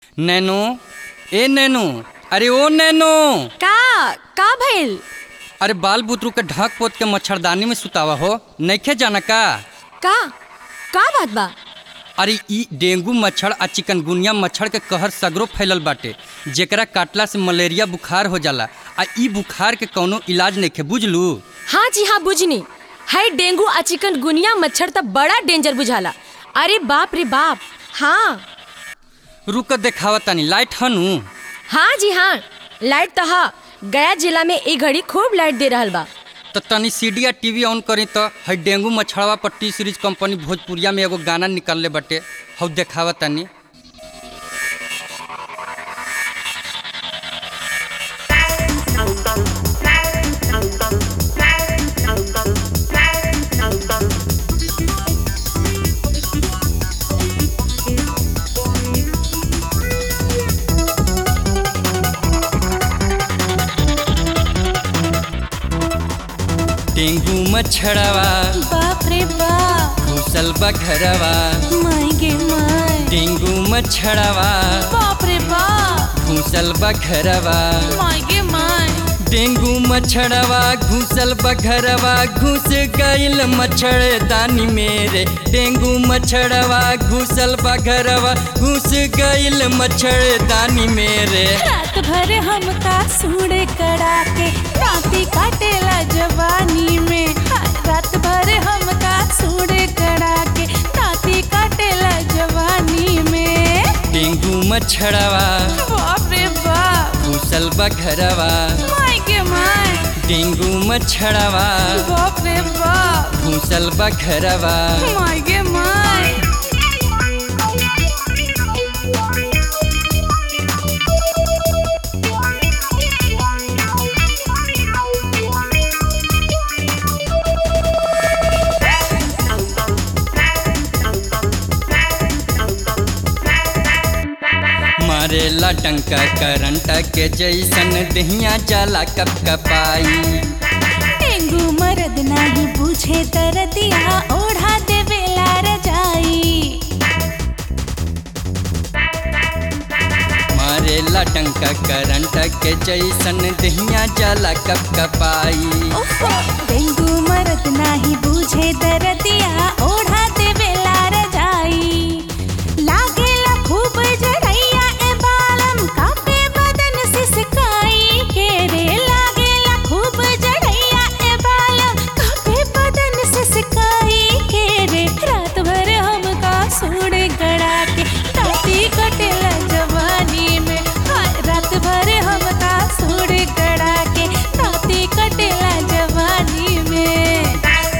नैनो ए नैनो अरे ओ नैनो का का भइल अरे बाल बुतरू के ढक पोत के मच्छरदानी में सुतावा हो नइखे जाना का का का बात बा अरे ई डेंगू मच्छर आ चिकनगुनिया मच्छर के कहर सगरो फैलल बाटे जेकरा काटला से मलेरिया बुखार हो जाला आ ई बुखार के कौनो इलाज नइखे बुझलू हाँ जी हाँ बुझनी है डेंगू आ चिकन गुनिया मच्छर त बड़ा डेंजर बुझाला अरे बाप रे बाप हाँ रुक देखावा तनी लाइट हनु हाँ जी हाँ लाइट तो हा गया जिला में एक घड़ी खूब लाइट दे रहल बा तो तनी सीडी या टीवी ऑन करी तो है डेंगू मच्छरवा पर टी सीरीज कंपनी भोजपुरिया में एगो गाना निकलले बाटे हौ देखावा तनी डेंगू मच्छरवा बाप रे बाप घुसल बघरवा माय गे माय डेंगू मच्छरवा बाप रे बाप घुसल बघरवा माय गे माय डेंगू मच्छरवा घुसल बघरवा घुस गईल मच्छरदानी मेरे डेंगू मच्छरवा घुसल बघरवा घुस गईल मच्छरदानी मेरे रात भर हमका सूड़े कड़ा के राती काटेला जवानी में हाँ, रात भर हमका सूड़े कड़ा के राती काटेला जवानी में डेंगू मच्छरवा बाप रे बाप घुसल बघरवा माय गे माय डेंगू मच्छरवा बाप रे बाप घुसल बघरवा माय गे माय मारेला टंका करंट के जैसन दहिया जाला कप कपाई डेंगू मरद नाही पूछे तरदिया ओढ़ा देवेला रजाई मारेला टंका करंट के जैसन दहिया जाला कप कपाई ओहो, डेंगू मरद नाही बूझे दरदिया ओढ़ा देवेला रजाई लागेला खूब जरैया ए बालम कापे बदन सिसकाई के रे लागेला खूब जरैया ए बालम कापे बदन सिसकाई के रे रात भर हमका सूड़े गड़ा के ताती कटेला जवानी में हाय रात भर हमका सूड़े गड़ा के ताती कटेला जवानी में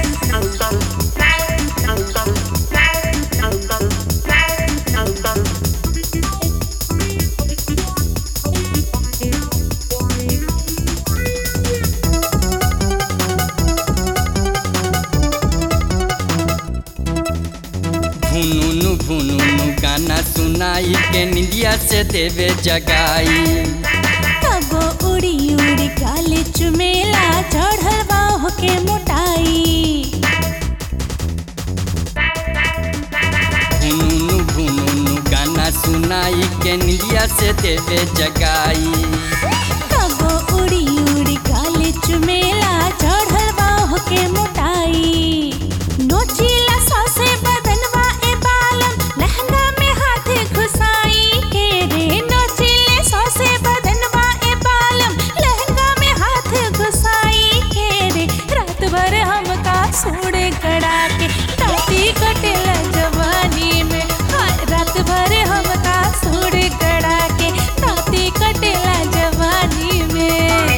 भुनुनु भुनुनु गाना सुनाई के निंदिया से देवे जगाई कबो उड़ी उड़ी काले चुमेला चढ़ल बाह के मोटाई भुनुनु भुनुनु गाना सुनाई के निंदिया से देवे जगाई कबो उड़ी उड़ी काले चुमेला चढ़ल बाह के मोटाई नोचीला सौसे बदनवा ए बालम लहंगा में हाथ घुसाई के रे नोचीले सौसे बदनवा ए बालम लहंगा में हाथ घुसाई के रे रात भर हमका सूड़े कड़ा के ताती कटेला जवानी में हाय रात भर हमका सूड़े कड़ा के ताती कटेला जवानी में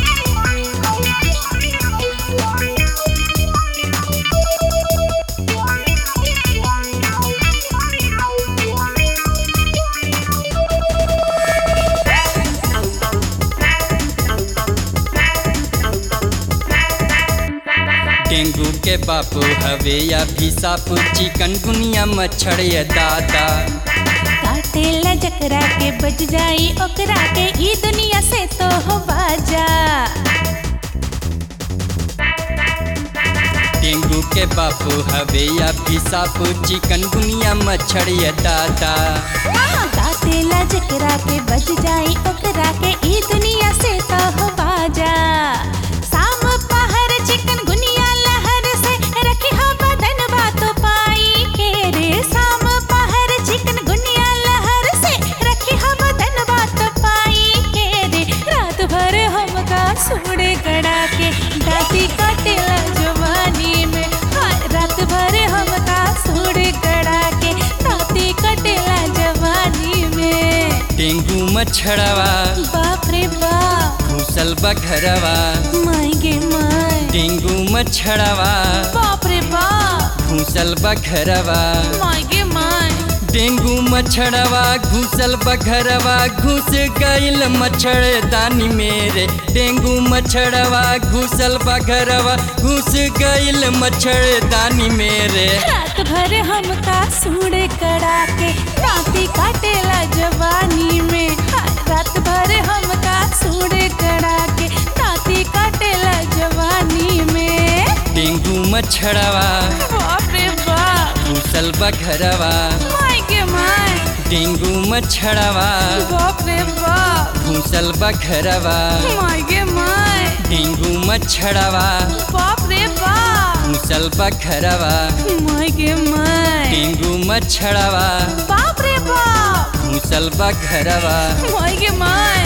डेंगू के बापू हवे या भी सापू चिकन गुनिया मच्छर ये दादा काटेला जकरा के बच जाई ओकरा के ई दुनिया से तो हो बाजा डेंगू के बापू हवे या भी सापू चिकन गुनिया मच्छर ये दादा काटेला जकरा जेकरा के बच जाई ओकरा के ई दुनिया से तो हो बाजा शाम पहर चिकन गुनिया लहर से रखी हो बदन बातो पाई के रे शाम पहर चिकन गुनिया लहर से रखी हो बदन बातो पाई के रे रात भर हमका सूड़े गड़ा के दाती काटेला जवानी में हाँ, रात भर हमका सूड़े गड़ा के दाती काटेला जवानी में डेंगू मच्छरवा बाप रे बाप घुसल बघरवा माय गे माय डेंगू मच्छरवा बाप रे बाप घुसल बघरवा माय गे माय डेंगू मच्छरवा घुसल बघरवा घुस गईल मच्छरदानी मेरे डेंगू मच्छरवा घुसल बघरवा घुस गईल मच्छरदानी मेरे रात भर हमका सूड़े कड़ा के दाती काटेला जवानी में हाँ, रात भर हमका सूड़े कड़ा के दाती काटेला जवानी में डेंगू मच्छरवा बाप रे बाप घुसल बघरवा माय गे माय डेंगू मच्छरवा बाप रे बाप घुसल बघरवा माय गे माय डेंगू मच्छरवा बाप रे बाप घुसल बघरवा माय गे माय डेंगू मच्छरवा बाप रे बाप घुसल बघरवा माय गे माय